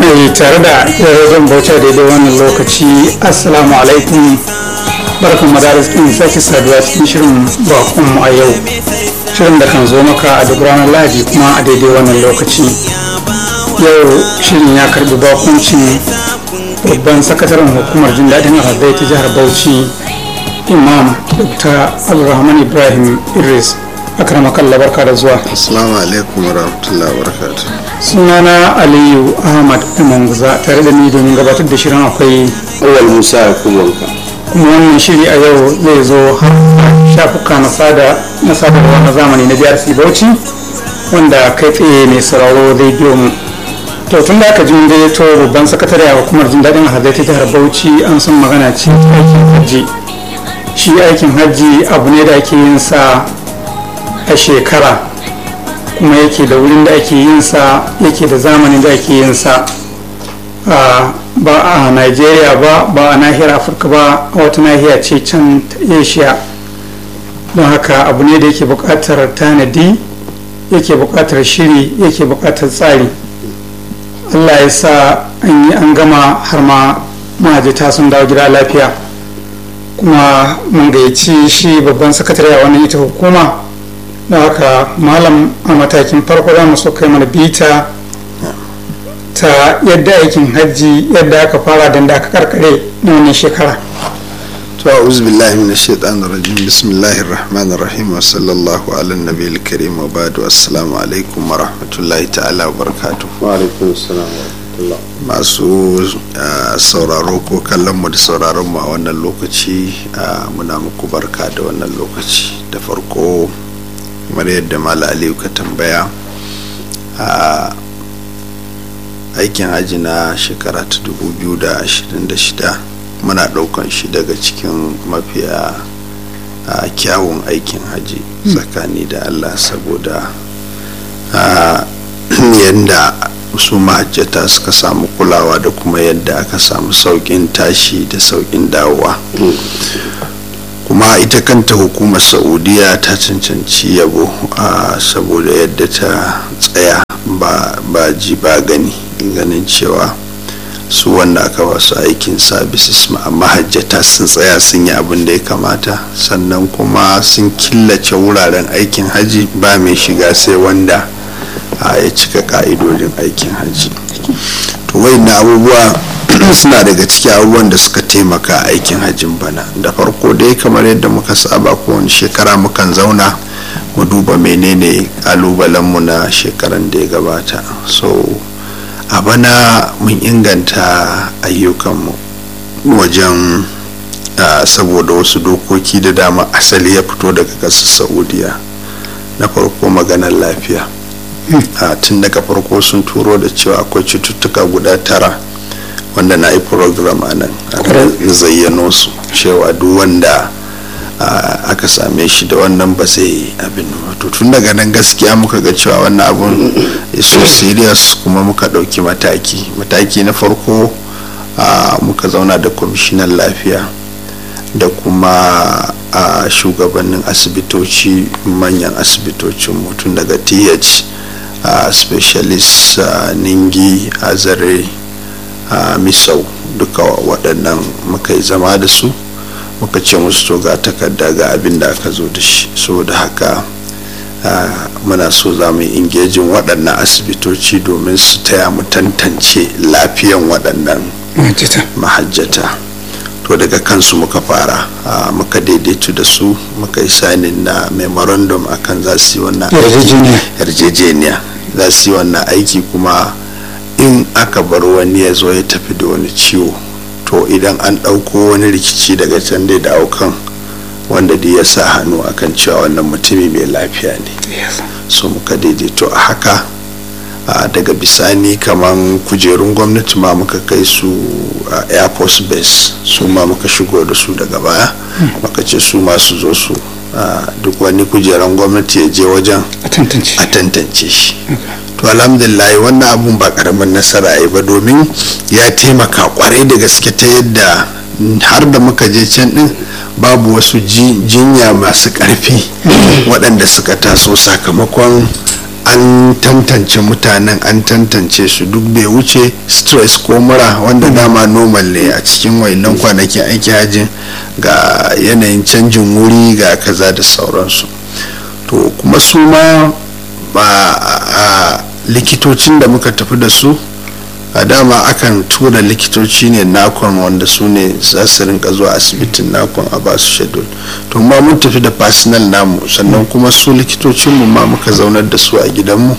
mai tare da yarozon bauta daidai wannan lokaci assalamu alaikum barkan mu da arzikin sake saduwa cikin shirin bakon a yau shirin da kan zo maka a duk ranar lahadi kuma a daidai wannan lokaci yau shirin ya karbi bakuncin babban sakataren hukumar jin daɗin alhazai ta jihar bauchi imam dr abdulrahman ibrahim idris akramakallah barka da zuwa assalamu alaikum wa rahmatullahi wa barakatuh sunana aliyu ahmad manguza tare da ni domin gabatar da shirin akwai awal musa ya kumanka kuma wannan shiri a yau zai zo har shafuka na sada na sadarwa na zamani na jihar bauchi wanda kai tsaye mai sauraro zai biyo mu to tun da aka ji mun gayyato babban sakatare a hukumar jin daɗin hazai ta jihar bauchi an san magana ce aikin hajji shi aikin hajji abu ne da ake yin sa a shekara kuma yake da wurin da ake yin sa yake da zamanin da ake yin sa ba a nigeria ba ba a nahiyar afirka ba a wata nahiya ce can asia don haka abu ne da yake buƙatar tanadi yake buƙatar shiri yake buƙatar tsari allah ya sa an yi an gama har ma mahajjata sun dawo gida lafiya kuma mun gayyaci shi babban sakatare a wannan ita hukuma da haka malam a matakin farko za mu so kai mana bita ta yadda aikin hajji yadda aka fara da aka karkare na wannan shekara to a'udhu billahi minash shaitanir rajim bismillahir rahmanir rahim wa sallallahu ala nabiyil karim wa ba'du assalamu alaikum wa rahmatullahi ta'ala wa barakatuh wa alaikum assalam wa rahmatullah masu sauraro ko kallon mu da sauraron mu a wannan lokaci muna muku barka da wannan lokaci da farko kamar yadda mala aliyu ka tambaya a aikin haji na shekara ta 2026 muna daukan shi daga cikin mafiya kyawun aikin haji tsakani da allah saboda yadda su mahajjata suka samu kulawa da kuma yadda aka samu saukin tashi da saukin dawowa kuma ita kanta hukumar saudiya ta cancanci yabo saboda yadda ta tsaya ba ji ba gani ganin cewa su wanda aka ba su aikin sabis mahajjata sun tsaya sun yi abin da ya kamata sannan kuma sun killace wuraren aikin haji ba mai shiga sai wanda ya cika ka'idodin aikin haji to na abubuwa suna daga cikin abubuwan da suka taimaka aikin hajjin bana da farko dai kamar yadda muka saba kowane shekara mukan zauna mu duba menene kalubalenmu na shekaran da ya gabata so a bana mun inganta ayyukanmu wajen saboda wasu dokoki da dama asali ya fito daga ƙasar saudiya na farko maganar lafiya tun daga farko sun turo da cewa akwai cututtuka guda tara wanda na yi program a nan zayyano su cewa duk wanda aka same shi da wannan ba zai abin to tun daga nan gaskiya muka ga cewa wannan abun so serious kuma muka ɗauki mataki mataki na farko muka zauna da kwamishinan lafiya da kuma shugabannin asibitoci manyan asibitocin mutum daga th specialist ningi azare a misau duka waɗannan muka yi zama da su muka ce musu to ga takarda ga abin da aka zo da shi saboda haka muna so za mu yi ingejin waɗannan asibitoci domin su taya mu tantance lafiyan waɗannan mahajjata to daga kansu muka fara muka daidaitu da su muka yi sanin na memorandum akan za su yi wannan yarjejeniya za su yi wannan aiki kuma in aka bar wani ya zo ya tafi da wani ciwo to idan an ɗauko wani rikici daga can dai da aukan wanda da ya sa hannu akan cewa wannan mutumi mai lafiya ne so muka daidaito a haka daga bisani kaman kujerun gwamnati ma muka kai su a air force base su ma muka shigo da su daga baya muka ce su ma su zo su duk wani kujeran gwamnati ya je wajen a tantance shi to alhamdulillah wannan abun ba karamin nasara yi ba domin ya taimaka kwarai da gaske ta yadda har da muka je can din babu wasu jinya masu karfi waɗanda suka taso sakamakon an tantance mutanen an tantance su duk bai wuce stress ko mura wanda dama normal ne a cikin wainan kwanakin aiki hajjin ga yanayin canjin wuri ga kaza da sauransu to kuma su ma ba a likitocin da muka tafi da su a dama akan tura likitoci ne nakon wanda su ne za su rinka zuwa asibitin nakon a basu shedul to ma mun tafi da personal namu sannan kuma su likitocinmu ma muka zaunar da su a gidanmu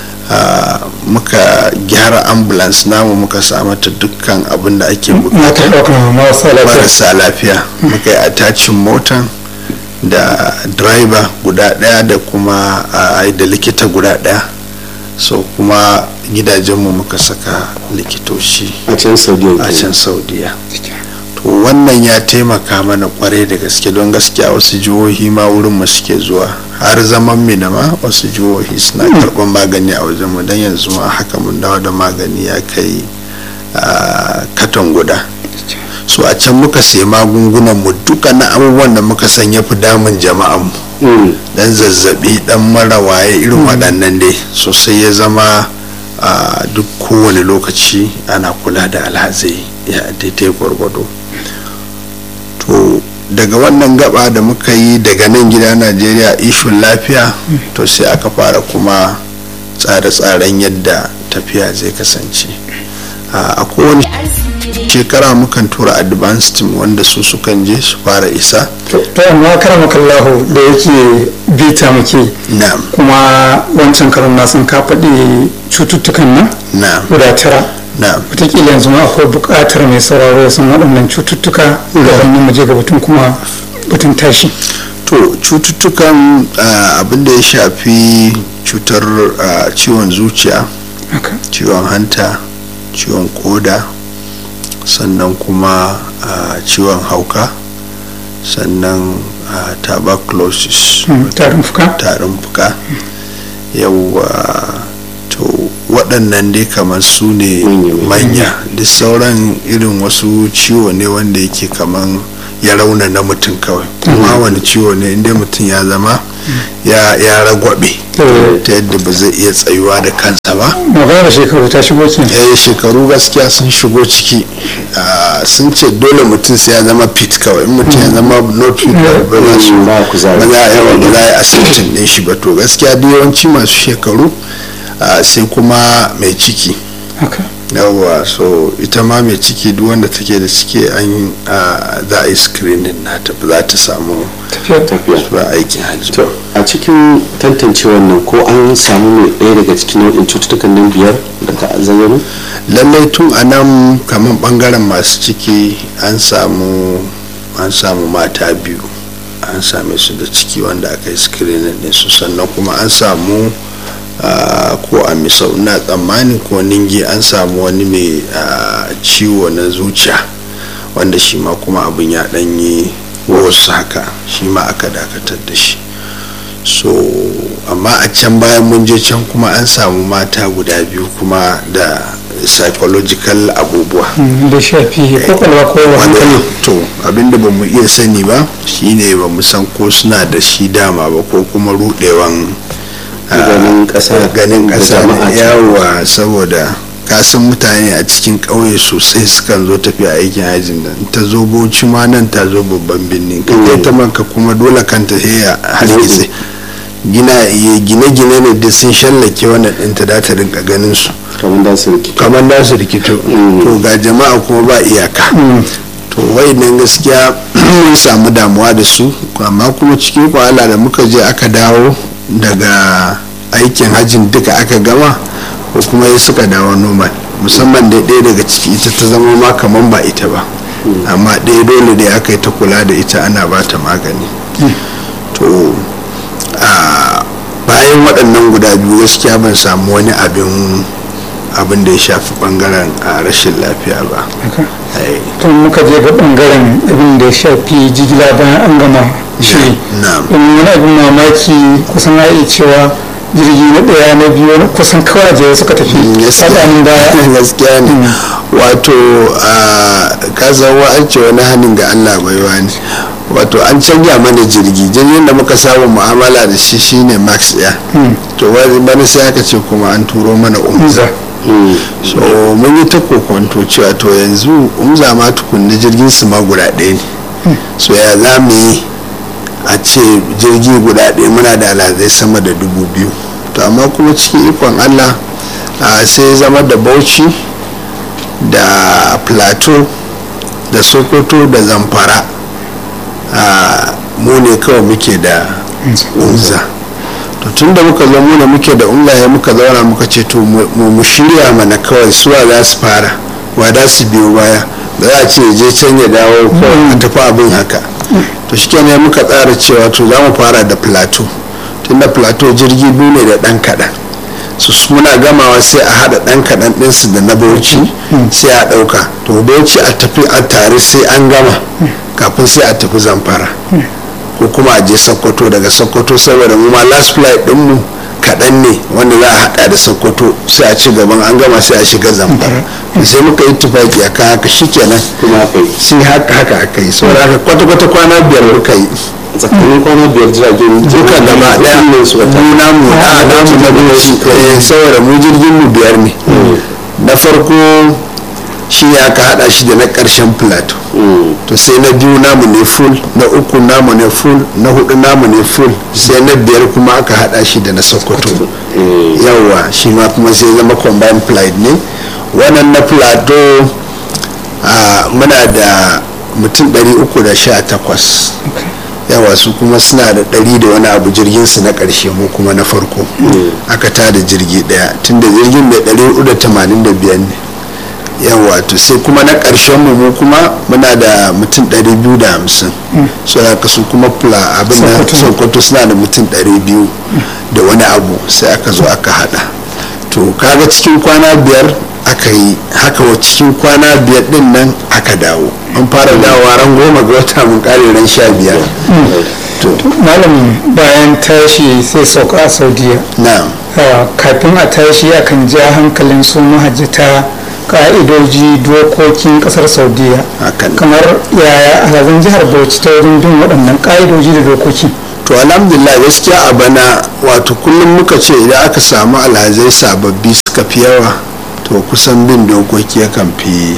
muka gyara ambulance namu muka samata dukkan abin da ake bukata marasa lafiya muka yi attachin motan da driver guda daya da kuma da likita guda daya so kuma gidajenmu muka saka likitoci a can saudiya a can saudiya to wannan ya taimaka mana kwarai da gaske don gaskiya wasu jihohi ma wurin mu suke zuwa har zaman mina ma wasu jihohi suna karɓar magani a wajenmu don yanzu ma haka mun dawo da magani ya kai katon guda so a can muka sai magungunan mu dukkanin abubuwan da muka san ya fi damun jama'an mu dan zazzabi dan mara waye irin waɗannan dai sosai ya zama a duk kowane lokaci ana kula da alhazai ya daidai gwargwado to daga wannan gaba da muka yi daga nan gida najeriya ishun lafiya to sai aka fara kuma tsare-tsaren yadda tafiya zai kasance a kowane shekara mukan tura advanced team wanda su sukan je su fara isa to amma karama kallahu da yake bita muke na'am kuma wancan karon na sun ka faɗi cututtukan nan na'am guda tara na'am wataƙila yanzu ma akwai buƙatar mai sauraro sun waɗannan cututtuka gabanin mu je ga batun kuma batun tashi to cututtukan abin da ya shafi cutar ciwon zuciya haka ciwon hanta ciwon koda sannan kuma ciwon hauka sannan tuberculosis tarin fuka tarin fuka yawwa to waɗannan dai kamar su ne manya da sauran irin wasu ciwo ne wanda yake kamar ya rauna na mutum kawai kuma wani ciwo ne inda mutum ya zama ya ragwabe ta yadda ba zai iya tsayuwa da kansa ba magana shekaru ta shigo ke eh shekaru gaskiya sun shigo ciki sun ce dole mutum sai ya zama fit kawai in mutum ya zama not fit ba za su ba kuzari. ba za a yawa ba za a yi asibitin ɗin shi ba to gaskiya duk yawanci masu shekaru sai kuma mai ciki haka yawwa so ita ma mai ciki duk wanda take da ciki an za a yi screening nata ba za ta samu tafiya tafiya zuwa aikin hajji to a cikin tantance wannan ko an samu mai ɗaya daga cikin nau'in cututtukan nan biyar da ka zayyano lallai tun a nan kamar bangaren masu ciki an samu an samu mata biyu an same su da ciki wanda aka yi screening din su sannan kuma an samu ah, ko a misau na tsammani ko ningi an samu wani mai ah, ciwo na zuciya wanda shi ma kuma abin ya ɗanyi wasu haka shi ma aka dakatar da shi so amma a can bayan mun je can kuma an samu mata guda biyu kuma da psychological abubuwa da shafi kwakwalwa ko hankali wanda to abinda ba mu iya sani ba shine ba mu san ko suna da shi dama ba ko kuma rudewan ah, Ganin ƙasa ganin da ƙasa jama'a ne. yawa saboda kasan mutane a cikin ƙauye sosai sukan zo tafiya aikin hajjin nan ta zo bauchi ma nan ta zo babban birnin ka je ta manka kuma dole kanta sai ya hargitse gina gine-gine ne duk sun shallake wannan ɗinta da ta rinka ganin su kamar da su rikito kamar da su rikito to ga jama'a kuma ba iyaka to nan gaskiya mun samu damuwa da su amma kuma cikin kwahala da muka je aka dawo daga aikin hajjin duka aka gama ko kuma ya suka dawo normal musamman da ɗaya daga ciki ita ta zama ma kamar ba ita ba amma ɗaya dole dai aka yi ta kula da ita ana ba ta magani to a bayan waɗannan guda biyu gaskiya ban samu wani abin abin da ya shafi bangaren a rashin lafiya ba haka Ai, tun muka je ga bangaren abin da ya shafi jigila bayan an gama shiri na'am. in wani abin mamaki kusan a iya cewa jirgi na ɗaya na biyu na kusan kawai a jere suka tafi tsakanin baya gaskiya ne wato a kasan wa'ance wani hannun ga allah baiwa ne wato an canja mana jirgi jirgin da muka samu mu'amala da shi shine max air to wani bana sai aka ce kuma an turo mana umza so mun yi ta kokonto cewa to yanzu umza ma tukunna jirgin su ma guda ɗaya ne so ya za mu yi a ce jirgi guda ɗaya muna da alhazai sama da dubu biyu to amma kuma cikin ikon allah sai ya zama da bauchi da plateau da sokoto da zamfara mu ne kawai muke da unza to tun da muka zo muna muke da unza ya muka zauna muka ce to mu shirya mana kawai suwa za su fara wa za su biyo baya da za a ce je can ya dawo kawai a tafi abin haka to shi kenan muka tsara cewa to za mu fara da plateau tun da plateau jirgi biyu ne da ɗan kaɗan su muna gamawa sai a haɗa ɗan kaɗan ɗinsu da na bauchi sai a ɗauka to bauchi a tafi a tare sai an gama kafin sai a tafi zamfara ko kuma a je sokoto daga sokoto saboda mu ma last flight ɗinmu kaɗan ne wanda za a haɗa da sokoto sai a ci gaban an gama sai a shiga zamfara sai muka yi tufaki a kan haka shikenan sai haka haka aka yi saboda haka kwata-kwata kwana biyar muka yi tsakanin kwana biyar jiragen duka gaba daya mu namu a namu na goshi saboda mu jirgin mu biyar ne na farko shi ne aka hada shi da na karshen plateau to sai na biyu namu ne full na uku namu ne full na hudu namu ne full sai na biyar kuma aka hada shi da na sokoto yawa shi ma kuma sai zama combined flight ne wannan na plateau muna da mutum 318 yawa su kuma suna da ɗari da wani abu jirgin su na ƙarshe mu kuma na farko aka tada jirgi ɗaya tunda jirgin mai ɗari hudu da tamanin da biyar ne yawa to sai kuma na ƙarshen mu mu kuma muna da mutum ɗari biyu da hamsin so haka su kuma fula abin da sokoto suna da mutum ɗari biyu da wani abu sai aka zo aka haɗa to kaga cikin kwana biyar aka yi haka wa cikin kwana biyar din nan aka dawo an fara dawowa ran goma ga wata mun kare ran sha biyar malam bayan tashi sai sauka a saudiya na kafin a tashi akan ja hankalin su mahajjata ka'idoji dokokin kasar saudiya kamar yaya alhazan jihar bauchi ta wajen bin waɗannan ka'idoji da dokoki to alhamdulillah gaskiya a bana wato kullum muka ce idan aka samu alhazai sababbi suka fi yawa to kusan bin dokoki yakan fi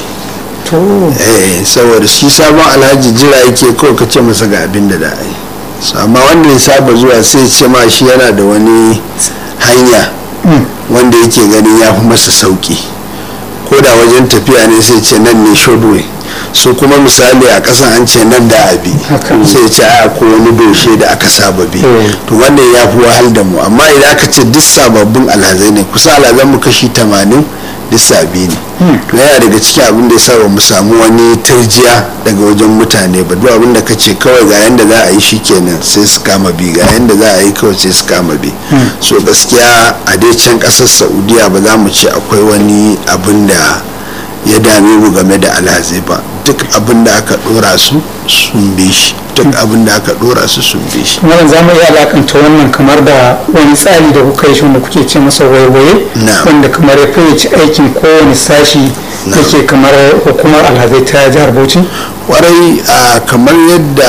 eh saboda shi sabon alhaji jira yake kawai ka ce masa ga abin da da yi amma wanda ya saba zuwa sai ce ma shi yana da wani hanya wanda yake ganin ya fi masa sauki ko da wajen tafiya ne sai ce nan ne shodway su kuma misali a kasan an ce nan da abi sai ce a ko wani doshe da aka saba bi to wannan ya fi wahal da mu amma idan aka ce duk sababbin alhazai ne kusa alhazan mu kashi tamanin duk sabi ne to yana daga cikin abin da ya sa mu samu wani turjiya daga wajen mutane ba duk abin da ka ce kawai ga yanda za a yi shi kenan sai su kama bi ga yanda za a yi kawai sai su kama bi so gaskiya a dai can kasar saudiya ba za mu ce akwai wani abin da ya dame mu game da alhazai ba duk abin da aka dora su sun bi shi duk abin da aka dora su sun bi shi wannan za mu iya alakanta wannan kamar da wani tsari da kuka yi wanda kuke ce masa waiwaye wanda kamar ya fayyace aikin kowane sashi yake kamar hukumar alhazai ta jihar bauchi kwarai kamar yadda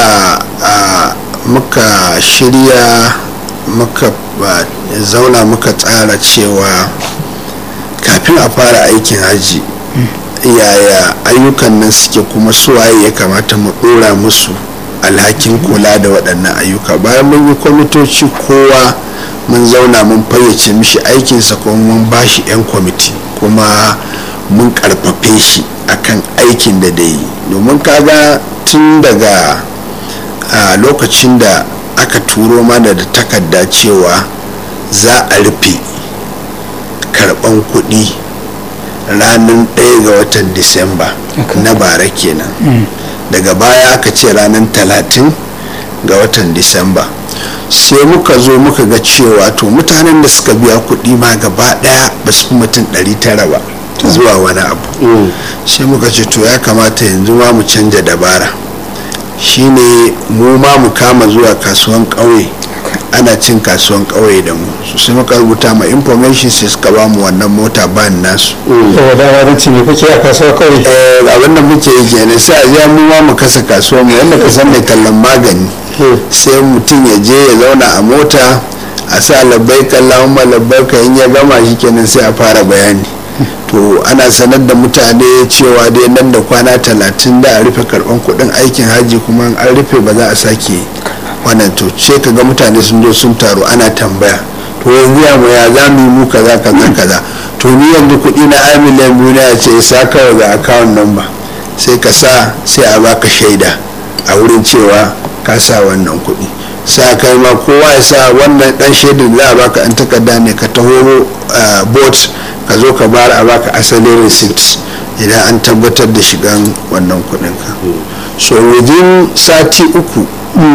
muka shirya muka zauna muka tsara cewa kafin a fara aikin haji yaya ayyukan nan suke kuma suwaye ya kamata mu dora musu alhakin kula da waɗannan ayyuka bayan mun yi kwamitoci kowa mun zauna mun fayyace mishi aikinsa kuma mun bashi 'yan kwamiti kuma mun karfafe shi akan aikin da da yi domin kaga tun daga a lokacin da aka turo mana da takarda cewa za a rufe karban kuɗi ranar ɗaya ga watan disamba na bara kenan daga baya aka ce ranar talatin ga watan disamba sai muka zo muka ga cewa to mutanen da suka biya kuɗi ma gaba ɗaya ba su fi mutum 900 ba zuwa wani abu sai muka ce to ya kamata yanzu ma mu canja dabara shine mu ma mu kama zuwa kasuwan ƙauye ana cin kasuwan ƙauye da mu su sai muka rubuta ma information sai suka ba mu wannan mota ban nasu da dama zan ce me kake a kasuwa kawai Eh, abin da muke yi kenan sai a je mu ma mu kasa kasuwa mu yadda ka san mai tallan magani sai mutum ya je ya zauna a mota a sa labbai kallon labbai ka in ya gama shi kenan sai a fara bayani to ana sanar da mutane cewa dai nan da kwana talatin da a rufe karban kudin aikin haji kuma in an rufe ba za a sake wannan to sai ka ga mutane sun zo sun taru ana tambaya to yanzu ya mu ya za mu yi mu kaza kaza kaza to ni yanzu kuɗi na ai miliyan biyu na ya ce sa kawai ga account number sai ka sa sai a baka shaida a wurin cewa ka sa wannan kuɗi sa kai ma kowa ya sa wannan dan shaidar za a baka an takarda ne ka taho bot ka zo ka bayar a baka asalin receipt idan an tabbatar da shigan wannan kuɗin ka so within sati uku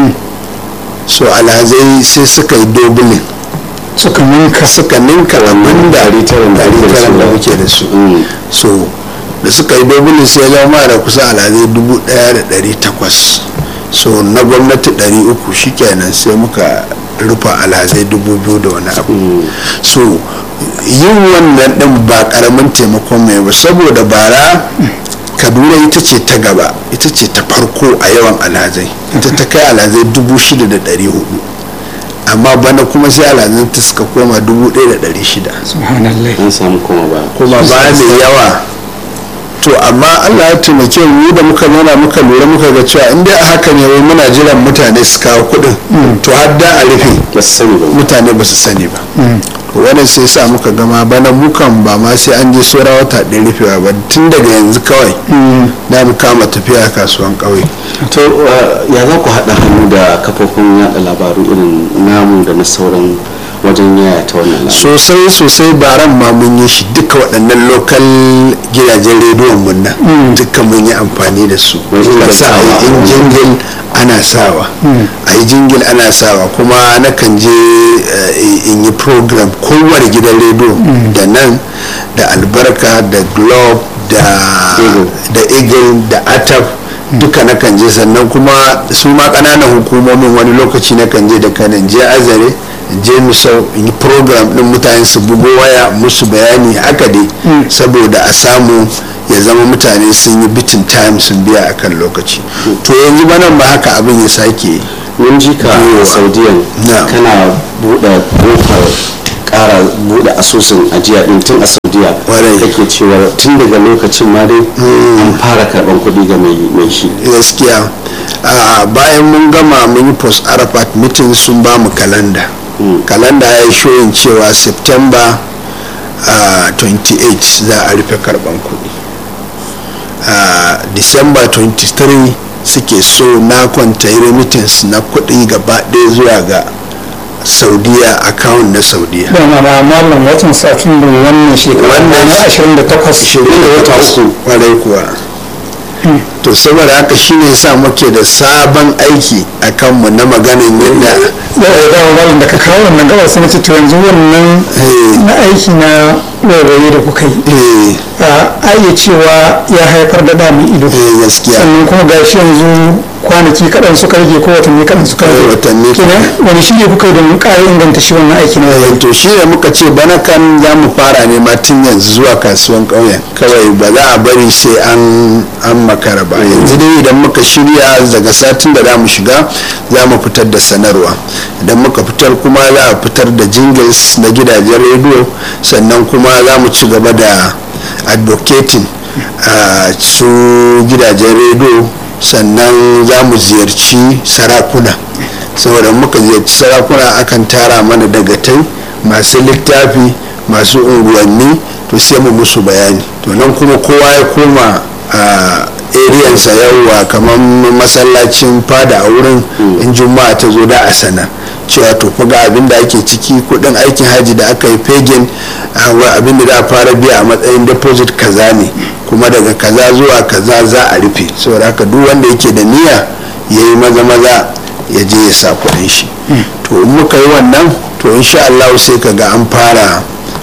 so alhazai sai suka yi dobulin suka ninka suka ninka abin da tarin da ake da su. da muke da su so da suka yi dobulin sai ya zama da kusa alhazai dubu daya da dari takwas so na gwamnati dari uku shikenan sai muka rufa alhazai dubu biyu da wani abu so yin wannan din ba karamin taimakon mai ba saboda bara kaduna ita ce ta gaba ita ce ta farko a yawan alhazai ita ta kai alhazai dubu shida da dari hudu amma bana kuma sai alhazan ta suka koma dubu ɗaya da ɗari shida subhanallah an samu koma ba kuma ba mai yawa to amma allah ya taimake mu da muka nuna muka lura muka ga cewa in dai a haka ne wai muna jiran mutane su kawo kuɗin to har da a rufe ba su sani ba mutane ba su sani ba to wannan sai sa muka gama bana mukan ba ma sai an je sora wata ɗaya rufewa ba tun daga yanzu kawai na mu kama tafiya kasuwan ƙauye to uh, ya za ku haɗa hannu da kafofin yada labaru irin namu da na sauran wajen yaya ta wannan labaru sosai sosai baran ma mun yi shi duka waɗannan lokal gidajen rediyon mun nan duka mun yi amfani da su Wajen Muka sa a yi gasawa. in jingil ana sawa a yi jingil ana sawa kuma nakan je eh, in yi program kowane gidan rediyo da nan da albarka da globe da Eagle. da eagle da atap duka na kan je sannan kuma su ma ƙananan hukumomin wani lokaci na kan je da kanan je azare je misau in yi program din mutane su bugo waya musu bayani haka dai saboda a samu ya zama mutane sun yi bitin time sun biya akan lokaci to yanzu ba nan ba haka abin ya sake mun ji ka Yawa. a saudiyan Na. kana buɗe kofar ƙara buɗe asusun ajiya ɗin tun a saudiya Kwarai. kake cewa tun daga lokacin ma dai an fara karɓar kuɗi ga mai mai shi gaskiya a bayan mun gama mun yi post arafat meeting sun ba mu kalanda kalanda ya yi shoyin cewa september ah, 28 za a rufe karban kuɗi a december 23 suke so na kwanta remittance na kuɗi gaba ɗaya zuwa ga saudiya account na saudiya dama na malam watan satin da wannan shekara Wannan na 28 shirin da wata uku kwarai kuwa to saboda haka shine yasa muke da sabon aiki a kanmu na maganin yadda da da malam da ka kawo wannan gaba sai nace to yanzu wannan Eh. na aiki na rairaye da kuka yi eh a iya cewa ya haifar da damin ido eh, gaskiya sannan kuma gashi yanzu kwanaki kaɗan suka rage ko watanni kaɗan suka Eh, rage watanni kenan wani shirye kuka yi domin ƙara inganta shi wannan aiki na Eh, to shi ne muka ce bana kan za mu fara ne ma tun yanzu zuwa kasuwan ƙauyen kawai ba za a bari sai an an makara ba yanzu dai idan muka shirya daga satin da za mu shiga za mu fitar da sanarwa idan muka fitar kuma za a fitar da jingles na gidajen rediyo sannan kuma za mu ci gaba da advocating a su gidajen rediyo sannan za mu ziyarci sarakuna saboda muka ziyarci sarakuna akan tara mana dagatai masu littafi masu unguwanni to sai mu musu bayani to nan kuma kowa ya koma a ariyansa yawwa kamar masallacin fada a wurin in juma'a ta zo da a sana cewa to fa ga abin da ake ciki kudin aikin haji da aka yi fegin abin da za a fara biya a matsayin deposit kaza ne kuma daga kaza zuwa kaza za a rufe saboda haka duk wanda yake da niyya ya yi maza maza ya je ya sa kudin shi to in muka yi wannan to insha Allah sai ka ga an fara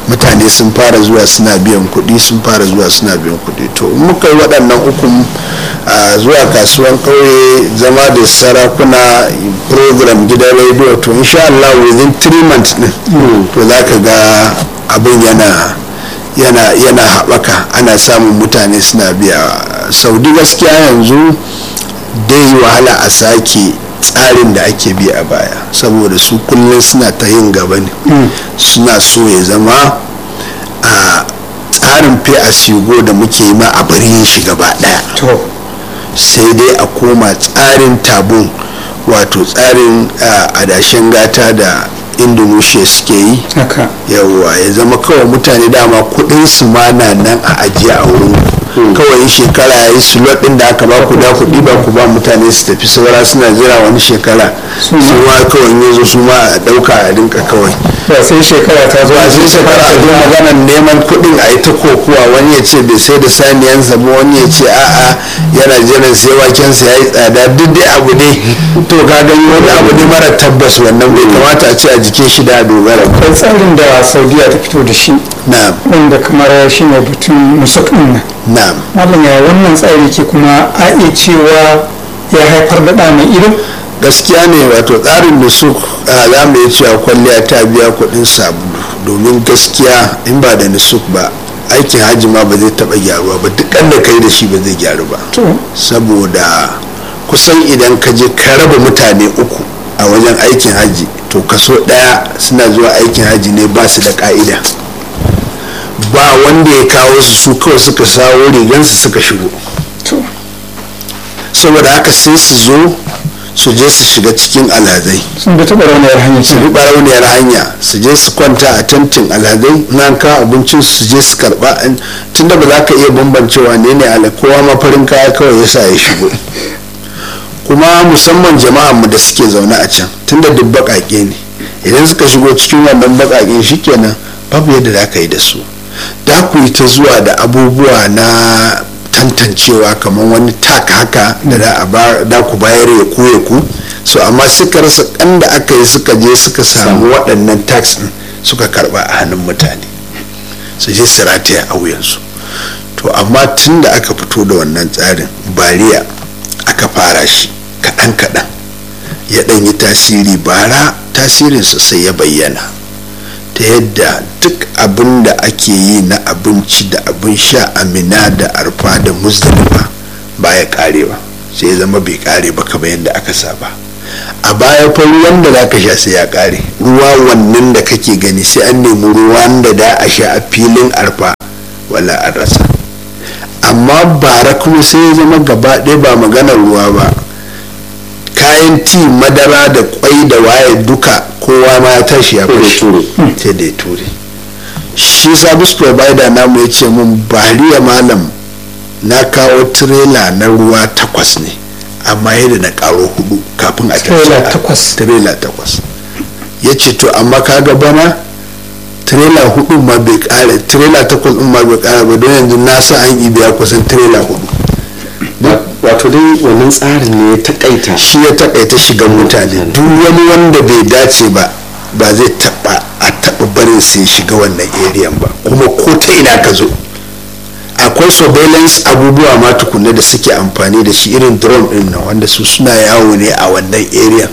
mutane sun fara zuwa suna biyan kuɗi sun fara zuwa suna biyan kuɗi to in muka yi waɗannan ukun zuwa kasuwan ƙauye zama da sarakuna program gidan rediyo to insha Allah within three months din to za ka ga abin yana yana yana haɓaka ana samun mutane suna biya saudi gaskiya yanzu dai wahala a sake tsarin da ake bi a baya saboda su kullum suna ta yin gaba ne suna so ya zama a tsarin fi a shigo da muke yi ma a bari yin shi gaba daya sai dai a koma tsarin tabun wato tsarin adashen gata da indonesia suke yi yawwa ya zama kawai mutane dama kudin su ma na nan a ajiye a wurin kawai shekara ya yi slot din da aka ba ku da kuɗi ba ku ba mutane su tafi saura suna jira wani shekara su ma kawai yanzu su ma a ɗauka a rinka kawai ba sai shekara ta zo ba sai shekara a zo maganar neman kuɗin a yi ta kokuwa wani ya ce bai sai da saniyansa ba wani ya ce a'a yana jiran sai wakensa ya yi tsada duk dai abu ne to ka gani wani abu ne mara tabbas wannan bai kamata a ce a jikin shi da dogara akwai tsarin da saudiya ta fito da shi na'am wanda kamar shi ne batun nusuk nan na'am malam ya wannan tsari ke kuma a iya cewa ya haifar da ɗa mai ido gaskiya ne wato tsarin da su za mu yi cewa kwalliya ta biya kuɗin sabulu domin gaskiya in ba da nusuk ba aikin hajji ma ba zai taɓa gyaruwa ba duk da kai da shi ba zai gyaru ba saboda kusan idan ka je ka raba mutane uku a wajen aikin hajji to kaso ɗaya suna zuwa aikin hajji ne ba su da ka'ida ba wanda ya kawo su su kawai suka sawo rigansu suka shigo saboda haka sai su zo su je su shiga cikin alhazai sun bi taɓa rauniyar hanyar su bi barauniyar hanya su je su kwanta a tantin alhazai na kawo abincin su je su karba tunda ba za ka iya bambancewa ne ne ala kowa mafarin kaya kawai yasa ya shigo kuma musamman jama'anmu da suke zaune a can tunda duk baƙaƙe ne idan suka shigo cikin wannan baƙaƙen shikenan babu yadda za ka yi da su da ku yi ta zuwa da abubuwa na tantancewa kamar wani tak haka da da ku bayar ya ku ya ku so amma suka rasa kan da aka yi suka je suka samu waɗannan tax din suka karba a hannun mutane su je su rataya a wuyansu to amma tun da aka fito da wannan tsarin bariya aka fara shi kaɗan kaɗan ya ɗan yi tasiri bara tasirinsa sai ya bayyana ta yadda duk abin da ake yi na abinci da abin sha amina da arfa da muzdalifa ba ya kare ba sai ya zama bai kare ba kamar yadda aka saba a baya fa ruwan da za ka sha sai ya kare ruwa wannan da kake gani sai an nemi ruwan da da a sha a filin arfa wala an rasa amma bara kuma sai ya zama gaba ɗaya ba maganar ruwa ba kayan ti madara da kwai da waye duka kowa ma ya tashi ya fashi sai da ya ture shi service provider namu ya ce mun bariya malam na kawo tirela na ruwa takwas ne amma yadda na karo hudu kafin a takwas tirela takwas ya ce to amma kaga bana tirela hudu ma bai kare tirela takwas din ma bai kare ba don yanzu na sa an ibiya kusan tirela hudu wato dai wannan tsarin ne ya takaita shi ya takaita shigan mutane duk wani wanda bai dace ba ba zai taba a taba barin sai shiga wannan area ba kuma ko ta ina ka zo akwai surveillance abubuwa ma tukunna da suke amfani da shi irin drone din nan wanda su suna yawo ne a wannan area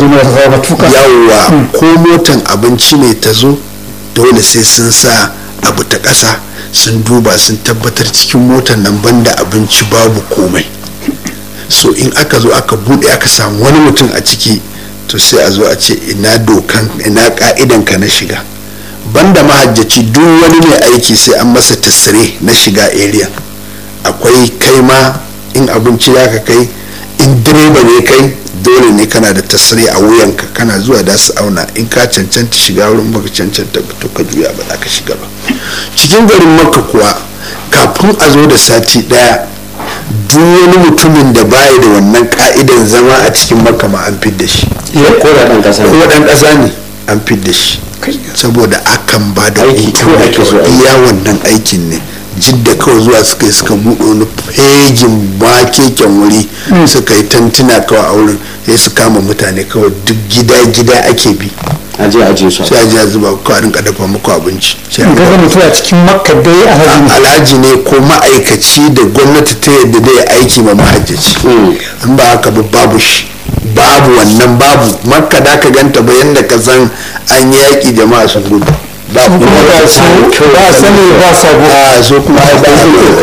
yawwa ko motan abinci ne ta zo dole sai sun sa abu ta ƙasa sun duba sun tabbatar cikin motan nan banda abinci babu komai so in aka zo aka bude aka samu wani mutum a ciki to sai a zo a ce ina dokan ina ka'idan ka na shiga banda mahajjaci duk wani mai aiki sai an masa tasire na shiga area akwai kai ma in abinci ya ka kai in direba ne kai dole ne kana da tasiri a wuyanka kana zuwa da su auna in ka cancanta shiga wurin baka cancanta ba to ka juya ba za ka shiga ba cikin garin makka kuwa kafin a zo da sati daya duk wani mutumin da baya da wannan ka'idan zama a cikin makka ma an fidda shi ko da dan kasa ko dan kasa ne an fidda shi saboda akan ba da Aiki hutu kawai ake so a yi. iya wannan aikin ne jidda kawai zuwa suka yi suka buɗe wani fegin makeken wuri suka yi tantuna kawai a wurin sai su kama mutane kawai duk gida-gida ake bi aje aje su sai a je a zuba ku a rinka dafa muku abinci sai a ga rinka- mutum a cikin makka dai a hajji ne alhaji ne ko ma'aikaci da gwamnati ta yadda zai aiki ma mahajjaci in ba haka ba babu shi babu wannan babu makka da ka ganta ba yadda ka san an yi yaƙi jama'a sun gudu ba kuma ba su ba sani ba sabo a so kuma ai ba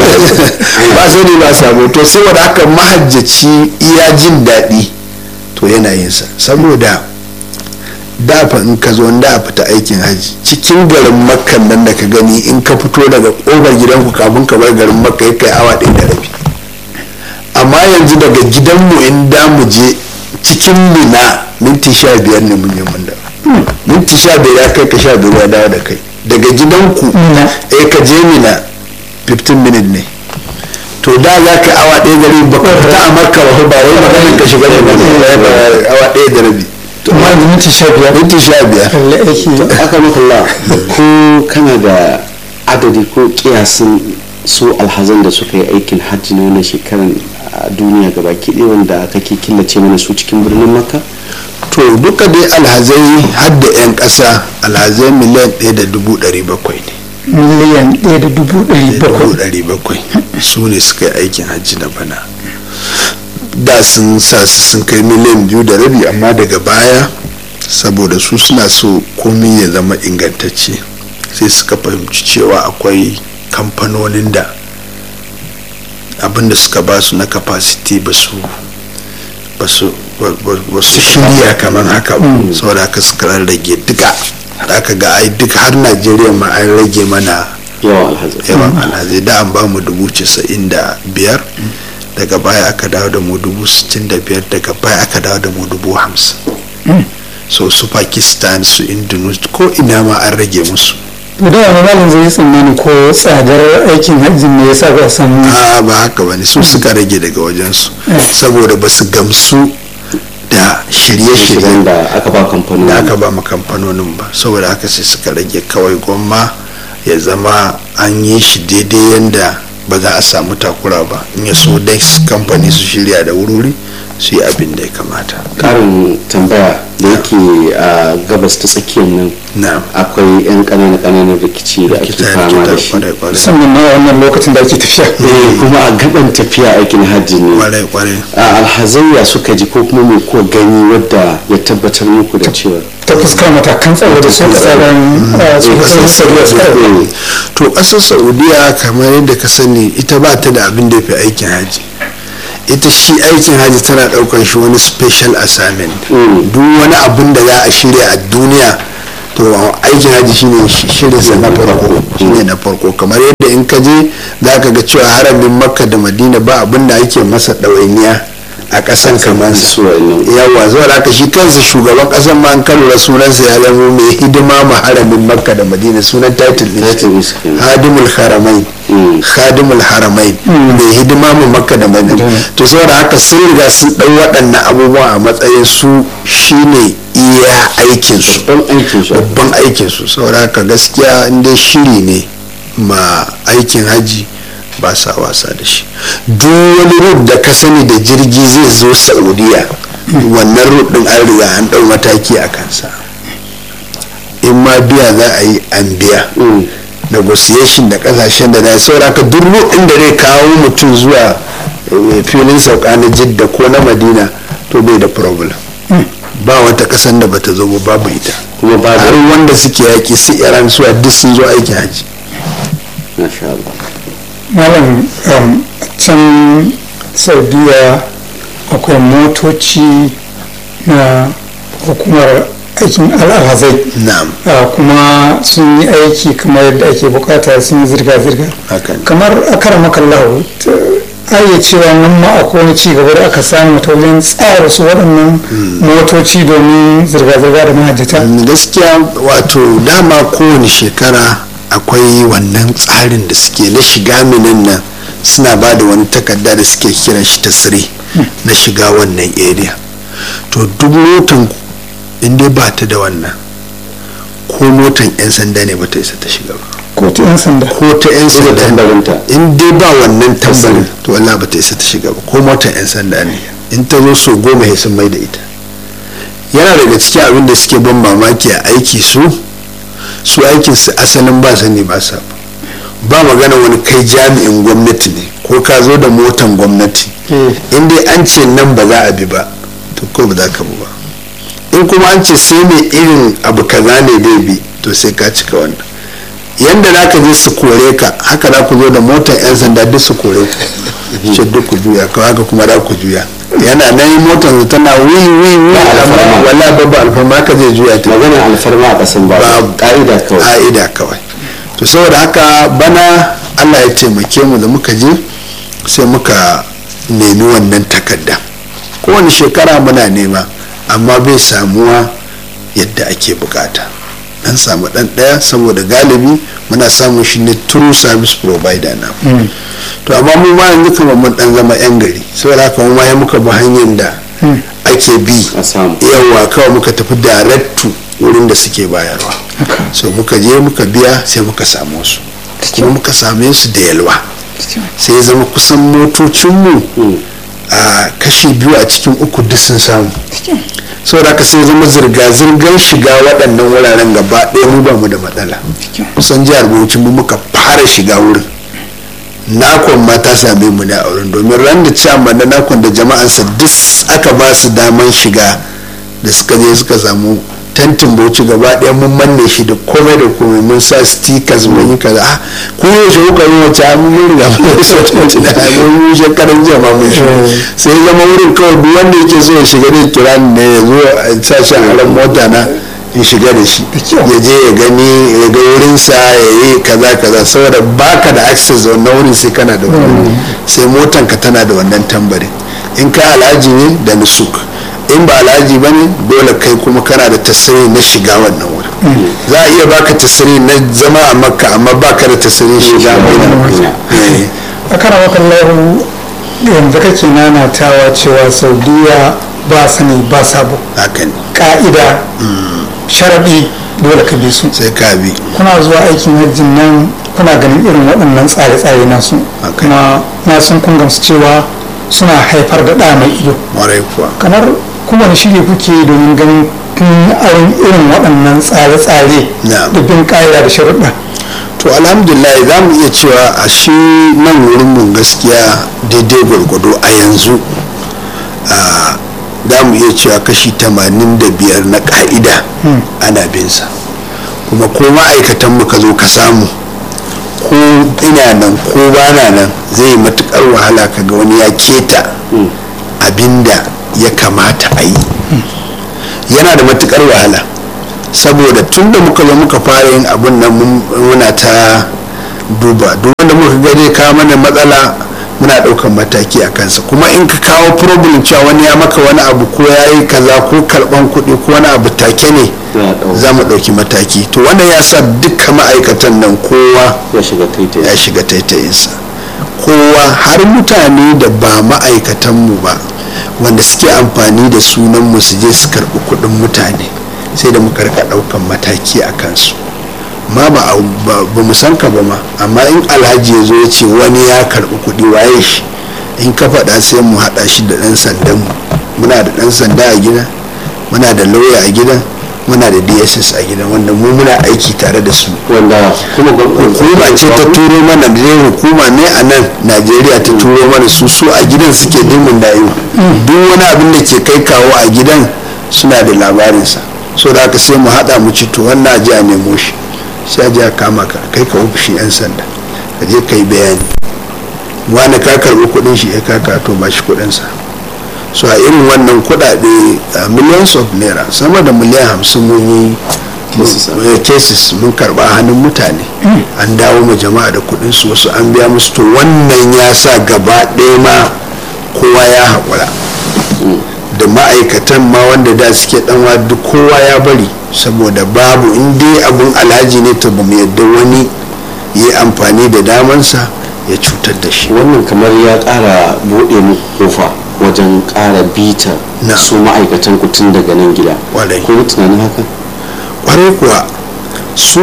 ba sani ba sabo to saboda haka mahajjaci iya jin daɗi to yana yin sa saboda dafa in ka zo da fita aikin haji cikin garin makkan nan da ka gani in ka fito daga ƙofar gidanku kafin ka bar garin makka ya kai awa ɗaya da rabi amma yanzu daga gidanmu in da mu je cikin mina minti sha biyar ne mun yi mun da minti sha biyar ya kai ka sha biyar ya dawo da kai daga gidanku Mina. eh ka je mina 15 minute ne to da za ka awa ɗaya da rabi ba ka fita a makka ba ba wai maganin ka shiga da awa ɗaya da rabi amma yanzu minti sha biyar minti sha biyar kalle aiki aka makalla ko kana da adadi ko kiyasin su alhazan da suka yi aikin hajji na wannan shekaran a duniya gaba ɗaya wanda kake killace mana su cikin birnin makka to duka dai alhazai har da 'yan ƙasa alhazai miliyan ɗaya da dubu ɗari bakwai ne miliyan ɗaya da dubu ɗari dubu bakwai ɗari bakwai su ne suka yi aikin hajji na bana da sun sa su sun kai miliyan biyu da rabi amma daga baya saboda su suna so komi ya zama ingantacce sai suka fahimci cewa akwai kamfanonin da abinda suka ba su na capacity ba su ba su ba su shirya kamar haka ba saboda haka suka rarrage duka da aka ga ai duk har najeriya ma an rage mana yawan alhazai yawan alhazai da an ba mu dubu casa'in da biyar daga baya aka dawo da mu dubu sittin da biyar daga baya aka dawo da mu dubu hamsin so su pakistan su indonesia ko ina ma an rage musu to da wani malin zai yi tsammani ko tsadar aikin hajji ne yasa ba a samu a ba haka ba ne su suka rage daga wajensu saboda ba su gamsu da shirye-shiryen shigan da aka ba kamfanin da aka ba ma kamfanonin ba saboda haka sai suka rage kawai gwamma ya zama an yi shi daidai yadda ba za a samu takura ba in ya so dai kamfani su shirya da wuri su yi abin da ya kamata karin tambaya da yake a gabas ta tsakiyar nan na akwai 'yan ƙananan ƙananan rikici da ake kita fama da kita shi kwarai kwarai musamman ma wannan lokacin da ake tafiya Eh, kuma a gaban tafiya aikin hajji ne kwarai kwarai a alhazaiya suka ji ko kuma mai ko gani wadda ya tabbatar muku da cewa ta fuskar matakan tsaro da su tsaron su kasar saudiya suka yi. to ƙasar saudiya kamar yadda ka sani ita ba ta da abin da ya fi aikin haji ita shi aikin haji tana ɗaukar shi wani special assignment duk wani abin da za a shirya a duniya to aikin haji shine shirinsa na farko shine na farko kamar yadda in ka je za ka ga cewa haramin makka da madina ba abin da ake masa ɗawainiya a ƙasan kamar su wa'annan. yawa zuwa haka shi kansa shugaban ƙasan ma an kalura sunansa ya zama mai hidima ma haramin makka da madina sunan title ɗin shi. Title ɗin shi kenan. hadimul haramai Mm. khadimul haramai mai hidima mu makka da madina to saboda haka sun riga sun ɗau waɗannan abubuwa a matsayin su shine iya aikin su babban aikin su babban aikin su saboda haka gaskiya in dai shiri ne ma aikin haji ba sa wasa da shi duk wani rut da ka sani da jirgi zai zo saudiya wannan rut din an riga an ɗau mataki a kansa in ma biya za a yi an biya Mm. negotiation da kasashen da na saboda haka duk rut din da zai kawo mutum zuwa eh, filin sauka na jidda ko na madina to bai da problem ba wata kasan da bata zo ba babu ita kuma ba har da wanda suke yaki su iran suwa duk sun zo aiki haji masha Allah malam um, can saudiya akwai motoci na hukumar aikin al'azai na'am Uh, kuma sun yi aiki kamar yadda ake bukata sun yi zirga-zirga haka ne. kamar a kara makallahu iya cewa nan ma akwai wani ci gaba da aka samu ta wajen tsara su waɗannan motoci domin zirga-zirga da mahajjata gaskiya wato dama kowane shekara akwai wannan tsarin da suke na shiga minin nan suna ba da wani takarda da suke kiran shi tasiri na shiga wannan area to duk motan inda ba ta da wannan ko motan 'yan sanda ne ba ta isa ta shiga ba ko ta 'yan sanda ko ta 'yan da sanda tambarinta in dai ba wannan tambarin to Allah ba ta isa ta shiga ba ko motar 'yan sanda ne in ta zo so goma ya sun mai da ita yana daga cikin abin da suke ban mamaki a aiki su su aikin su asalin ba sani ba sa ba magana wani kai jami'in gwamnati ne ko ka zo da motan gwamnati in dai an ce nan ba za a bi ba to ko ba za ka bi ba in kuma an ce sai mai irin abu kaza ne dai bi to sai ka cika wannan yanda za ka je su kore ka haka za ku zo da motar 'yan sanda duk su kore ku ce duk ku juya kawai haka kuma za ku juya yana nan motar su tana wi wi wi alfarma. wala babba alfarma ka zai juya ta maganar alfarma a kasan ba Babu. ka'ida kawai ka'ida kawai to saboda haka bana allah ya taimake mu da muka je sai muka nemi wannan takarda kowane shekara muna nema amma bai samuwa yadda ake bukata dan samu dan daya saboda galibi muna samun shi ne true service provider na to amma mu ma yanzu kamar mun dan zama yan gari saboda haka mu ma ya muka bi hanyar da ake bi a samu yawa kawai muka tafi direct to wurin da suke bayarwa so muka je muka biya sai muka samu su kuma muka same su da yalwa sai ya zama kusan motocinmu a kashi biyu a cikin uku duk sun samu saboda haka sai zama zirga-zirgar shiga waɗannan wuraren gaba ɗaya mu ba mu da matsala kusan jihar bauchi mu muka fara shiga wurin nakon ma ta same mu ne a wurin domin ran da ciyaman da nakon da jama'ansa duk aka ba su daman shiga da suka je suka samu tantin bauchi gaba ɗaya mun manne shi da komai da komai mun sa stickers mun yi kaza ah ku yi shi kuka yi wace an mun riga mun yi sa tantin da mun yi shekaran jiya ma mun shi sai zama wurin kawai duk wanda yake so ya shiga da kira ne ya zo a sa shi a ran mota na in shiga da shi ya je ya gani ya ga wurinsa ya yi kaza kaza saboda baka da access da wannan wurin sai kana da wuri sai motanka tana da wannan tambarin in ka alhaji ne da nusuk in ba alhaji ba ne dole kai kuma kana da tasiri na shiga wannan wurin za a iya baka tasiri na zama a makka amma baka da tasirin shiga madina Eh, a kara makallahu yanzu kake nanatawa cewa saudiya ba sani ba sabo haka ne ka'ida sharaɗi dole ka bi su sai ka bi kuna zuwa aikin hajjin nan kuna ganin irin waɗannan tsare-tsare nasu Ok. kuma na san kun gamsu cewa suna haifar da ɗa mai ido warai kuwa kamar kowane shiri kuke yi domin ganin kun yi aron irin waɗannan tsare-tsare Na'am. da bin ƙa'ida da sharuɗa to alhamdulillah za mu iya cewa a shi nan wurin mu gaskiya daidai gwargwado a yanzu a za mu iya cewa kashi 85 na ka'ida ana bin sa kuma ko ma'aikatan mu ka zo ka samu ko ina nan ko bana nan zai yi matukar wahala ka ga wani ya keta abinda ya kamata a yi yana da matukar wahala saboda tun da muka zo muka fara yin abin nan mun- muna ta duba duk wanda muka ga zai kawo mana matsala muna ɗaukan mataki a kansa kuma in ka kawo problem cewa wani ya maka wani abu ko ya yi kaza ko karɓan kuɗi ko wani abu take ne Za a ɗauka. za mu ɗauki mataki to wannan ya sa dukkan ma'aikatan nan kowa ya shiga taitaye ya shiga taitayinsa kowa har mutane da ba ma'aikatanmu ba wanda suke amfani da sunanmu su je su karɓi kuɗin mutane sai da muka rika ɗaukan mataki a kansu ma ba a- ba ba mu san ka ba ma amma in alhaji ya zo ya ce wani ya karɓi kuɗi waye shi in ka faɗa sai mu haɗa shi da ɗan sandan mu muna da ɗan sanda a gida muna da lauya a gidan muna da dss a gidan wanda mu muna aiki tare da su wanda kuma hukuma ce ta turo mana da dai hukuma ne a nan najeriya ta turo mana su su a gidan suke dimin dayo duk wani abin da ke kai kawo a gidan suna da labarinsa so da haka sai mu haɗa mu ci to wannan aji a nemo shi sai aji a kama ka kai ka ofishin yan sanda ka je ka yi bayani wani ka karɓi kuɗin shi ya kaka to ba shi kuɗinsa so a irin wannan kuɗaɗe a millions of naira sama da miliyan hamsin mun yi Cases, eh, cases mun karba hannun mutane an dawo ma jama'a da kudin su wasu an biya musu to wannan ya sa gaba ɗaya ma kowa ya haƙura da ma'aikatan ma wanda da suke ɗanwa duk kowa ya bari saboda babu in dai abun alhaji ne to ba mu yadda wani ya yi amfani da damansa ya cutar da shi wannan kamar ya ƙara buɗe mu kofa wajen ƙara bita Na. su ma'aikatan ku tun daga nan gida Ƙwarai. ko tunanin haka kwarai kuwa su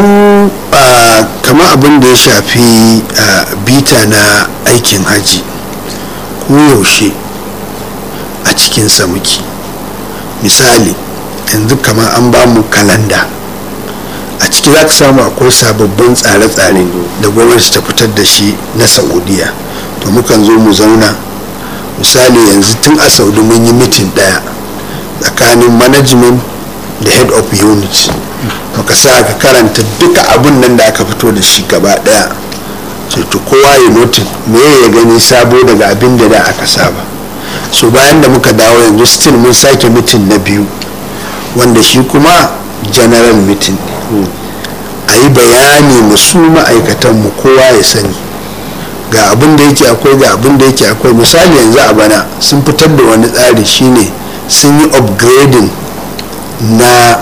ah, kama abin da ya shafi ah, bita na aikin haji ko yaushe a cikinsa muke misali yanzu kamar an ba mu kalanda a ciki za ka samu akwai sababbin tsare-tsare da gwamnati ta fitar da shi na saudiya to mukan zo mu zauna misali yanzu tun a saudi mun yi mitin daya tsakanin management da head of unit muka sa ka karanta duka abin nan da aka fito da shi gaba daya to kowa ya notin me ya gani sabo daga abin da da aka saba so bayan da muka dawo yanzu still mun sake mitin na biyu wanda shi kuma general meeting a yi bayani musu ma'aikatan mu kowa ya sani ga abin da yake akwai ga abin da yake akwai misali yanzu a bana sun fitar da wani tsari shine sun yi upgrading na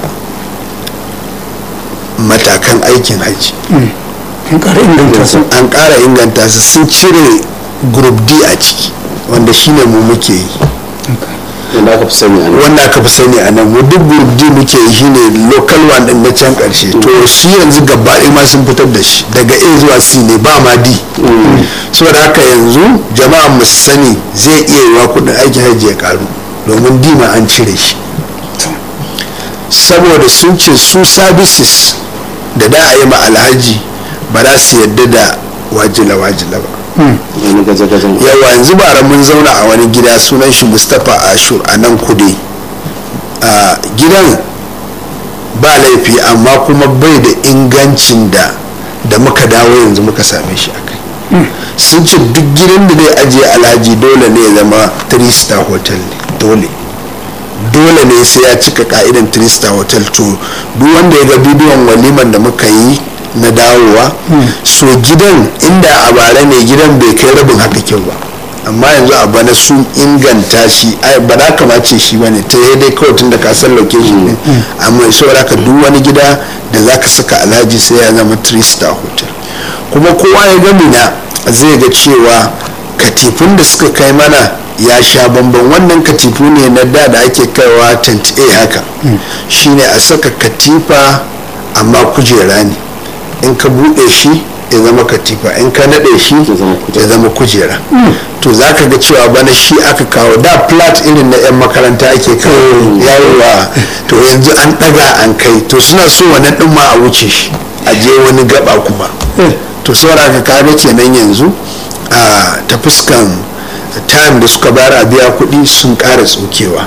matakan aikin hajji an ƙara inganta su sun cire group d a ciki wanda shine mu muke yi wanda aka fi sani a nan wanda aka fi sani a nan mu duk group d muke yi shine local one din na can karshe to shi yanzu gaba ɗaya ma sun fitar da shi daga a zuwa c ne ba ma d saboda haka yanzu jama'a mu sani zai iya yiwa kudin aikin hajji ya karu domin d ma an cire shi saboda sun ce su services da da a yi ma alhaji ba za su yadda da wajila wajila ba wani gaje-gajen yawa yanzu bara mun zauna a wani gida sunan shi mustapha ashur a nan kude a gidan ba laifi amma kuma bai da ingancin da da muka dawo yanzu muka same shi a kai sun ce duk gidan da zai ajiye alhaji dole ne ya zama 3 star hotel ne dole dole ne sai ya cika ka'idan 3 star hotel to duk wanda ya ga bidiyon waliman da muka yi na dawowa so gidan inda a bara ne gidan bai kai rabin haka kyau ba amma yanzu a bana sun inganta shi ai ba za ka mace shi ba ne ta yi dai kawai tun da ka san location ne amma saboda ka duk wani gida da za ka saka alhaji sai ya zama 3 star hotel kuma kowa ya gami na zai ga cewa katifun da suka kai mana ya sha bamban wannan katifu ne na da da ake kaiwa tent a haka shine a saka katifa amma kujera ne in ka buɗe shi ya zama katifa in ka naɗe shi ya zama kujera to za ka ga cewa bana shi aka kawo da flat irin na 'yan makaranta ake kawo yawowa to yanzu an ɗaga an kai to suna so wannan ɗin ma a wuce shi a je wani gaba kuma to saboda ka kaga kenan yanzu a ta fuskan time da suka bayar a biya kuɗi sun ƙara tsokewa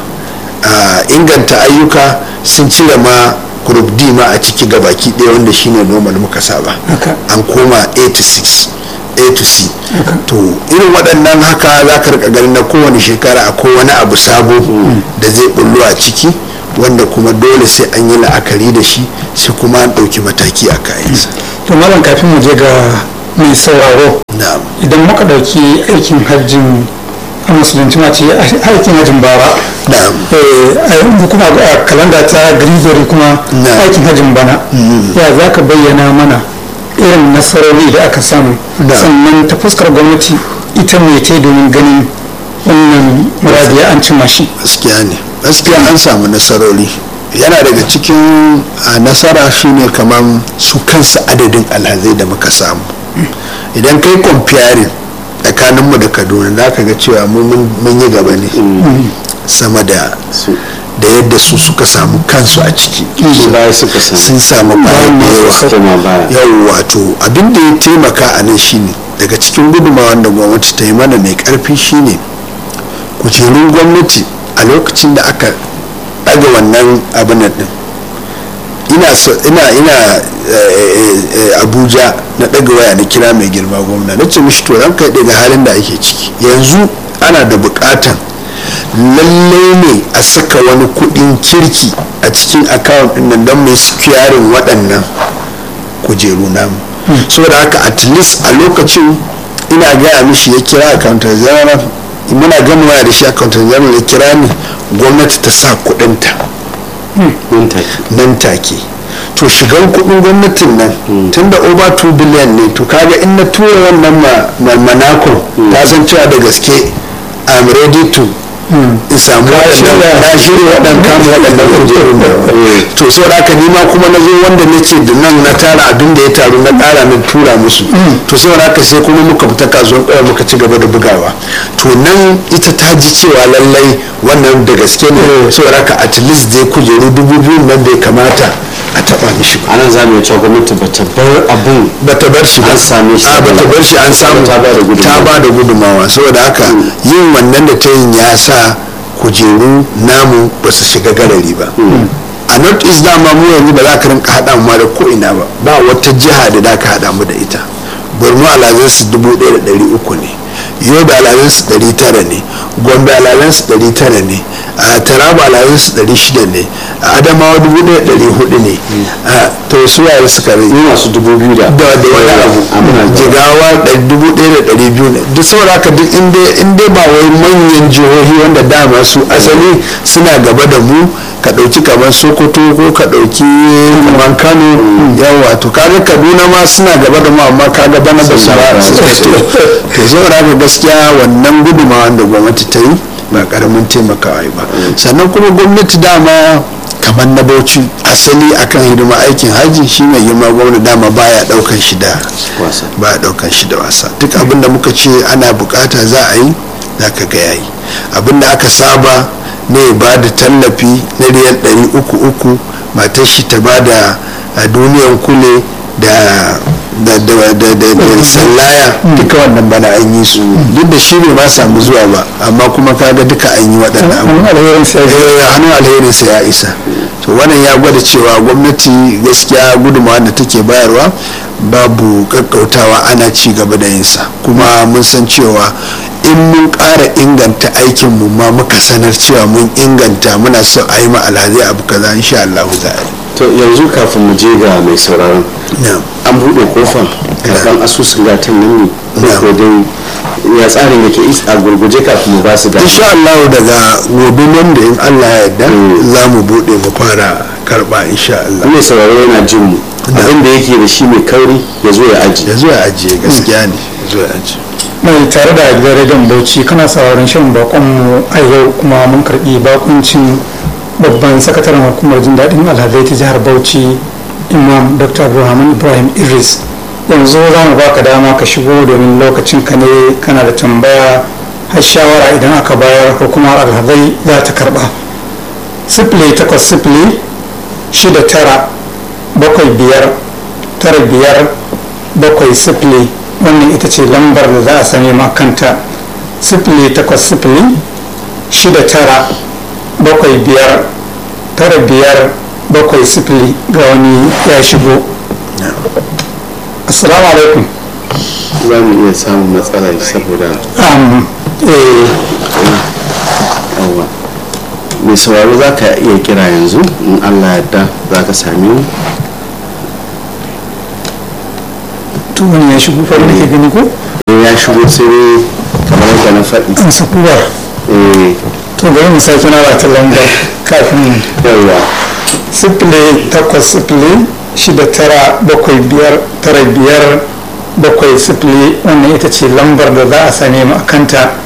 inganta ayyuka sun cire ma group d ma a ciki ga baki ɗaya wanda shine normal muka saba an koma a to 6 a to c to irin waɗannan haka za ka rika ganin na kowane shekara akwai wani abu sabo da zai bullo a ciki wanda kuma dole sai an yi la'akari da shi sai kuma an ɗauki mataki a kayansa to malam kafin mu je ga mai sauraro na'am idan muka ɗauki aikin hajjin a musulunci ma ce aikin hajjin bara na'am Eh, a yanzu kuma a kalanda ta grizori kuma Na. aikin hajjin bana ya za ka bayyana mana irin nasarori da aka samu Na. sannan ta fuskar gwamnati ita mai ta domin ganin wannan muradiya an cimma shi gaskiya ne gaskiya an samu nasarori yana daga cikin a nasara shine kamar su kansu adadin alhazai da muka samu idan kai comparing tsakaninmu da kaduna za ka ga cewa mu mun mun yi gaba ne sama da su da yadda su suka samu kansu a ciki su baya suka samu sun samu bayan da yawa koma baya yau wato abin da ya taimaka a nan shine daga cikin gudunmawar da gwamnati ta yi mana mai karfi shine kujerun gwamnati a lokacin da aka ɗaga wannan abin nan din ina so ina ina eh, eh, abuja na ɗaga waya na kira mai girma gwamna na ce mishi to ranka daga halin da ake ciki yanzu ana da buƙatan lallai ne a saka wani kuɗin kirki a cikin akawun ɗin nan don mai securing waɗannan kujeru namu saboda haka at least a lokacin ina gaya mishi ya kira accountant general muna gama waya da shi accountant general ya kira ni gwamnati ta sa kuɗinta nan take nan take to shigan kudin gwamnatin nan tun da over 2 billion ne to kaga in na tura wannan ma- ma- manako ta san cewa da gaske i'm ready to in samu waɗannan na shirya waɗannan kama waɗannan kujerun da to so da haka nima kuma na zo wanda na ce da nan na tara abin da ya taru na ƙara na tura musu to so da haka sai kuma muka fita kasuwan ƙwaya muka ci gaba da bugawa to nan ita ta ji cewa lallai wannan da gaske ne so da haka at least dai kujeru dubu biyu nan da ya kamata a taɓa mishi ba anan za mu cewa gwamnati ba ta bar abun bata bar shi ba An same shi a bata bar shi an samu Ta ba da gudunmawa. ta ba da gudunmawa saboda haka yin wannan da ta yin ya sa kujeru namu ba su shiga garari ba a north east dama mu yanzu ba za ka rinka haɗa mu ma da ko ina ba ba wata jiha da za ka haɗa mu da ita borno alazan su dubu ɗaya da ɗari uku ne yobe alazan su ɗari tara ne gombe alazan su ɗari tara ne a taraba alazan su ɗari shida ne a adamawa dubu ɗaya da ɗari hudu ne a to su waye suka rage ni masu dubu biyu da da da wani Amina abu da- jigawa da dubu ɗaya da ɗari biyu ne duk saboda haka duk in dai in dai ba wai manyan jihohi wanda dama su asali suna gaba da mu ka ɗauki kamar sokoto ko ka ɗauki kamar kano yawa to kaga kaduna ma suna gaba da mu amma kaga bana ba su ba su to to saboda haka gaskiya wannan gudumawa da gwamnati ta yi ba karamin taimakawa yi ba sannan kuma gwamnati dama kamar na bauchi asali akan hidima aikin haji shi mai girma gwamnati dama baya daukan shi da Wasa. baya daukan shi da wasa duk abin da muka ce ana bukata za a yi za ka ga yayi abin da aka saba ne ba da tallafi na riyal ɗari uku uku matar shi ta ba da a duniyan kule da da da da da da sallaya duka wannan bana an yi su duk da shi bai ma samu zuwa ba amma kuma kaga duka an yi waɗannan abubuwa hannun alherin sai Eh, hannun alherinsa ya isa to wannan ya gwada cewa gwamnati gaskiya gudunmawa da take bayarwa babu kakkautawa ana ci gaba da yinsa kuma mun san cewa in mun ƙara inganta aikinmu ma muka sanar cewa mun inganta muna so a yi ma alhazai abu kaza insha Allah za a yi to yanzu kafin mu je ga mai sauraron Na'am. an buɗe kofa karɓar asusun gatan nan ne ko ko dai ya tsarin yake is- a gurguje kafin mu ba su gatan insha Allah daga gobe nan da in Allah ya yarda za mu buɗe mu fara karɓa insha Allah mai sauraro yana jin mu abin da yake da shi mai kauri ya zo ya aji ya zo ya ajiye gaskiya ne ya zo ya ajiye mai tare da gidan rediyon bauchi kana sauraron shirin bakon mu a yau kuma mun karbi bakuncin babban sakataren hukumar jin daɗin alhazai ta jihar bauchi imam dr abdulrahman ibrahim idris yanzu za mu baka dama ka shigo domin lokacin ka ne kana da tambaya har shawara idan aka bayar hukumar alhazai za ta karba sifili takwas sifili shida tara bakwai biyar tara biyar bakwai sifili wannan ita ce lambar da za a same ma kanta sifili takwas sifili shida tara bakwai biyar tara biyar bakwai sifili ga wani ya shigo assalamu alaikum za mu iya samun matsala saboda um, eh, yawa mai sauraro za ka iya kira yanzu in allah yadda za ka sami mu to wani ya shigo farin da ke gani ko in ya shigo sai dai kamar yadda na faɗi an sakuwar eh to bari mu sake na ta lambar kafin yawa sifili takwas sifili shida tara bakwai biyar tara biyar bakwai sifili wannan ita ce lambar da za a same mu a kanta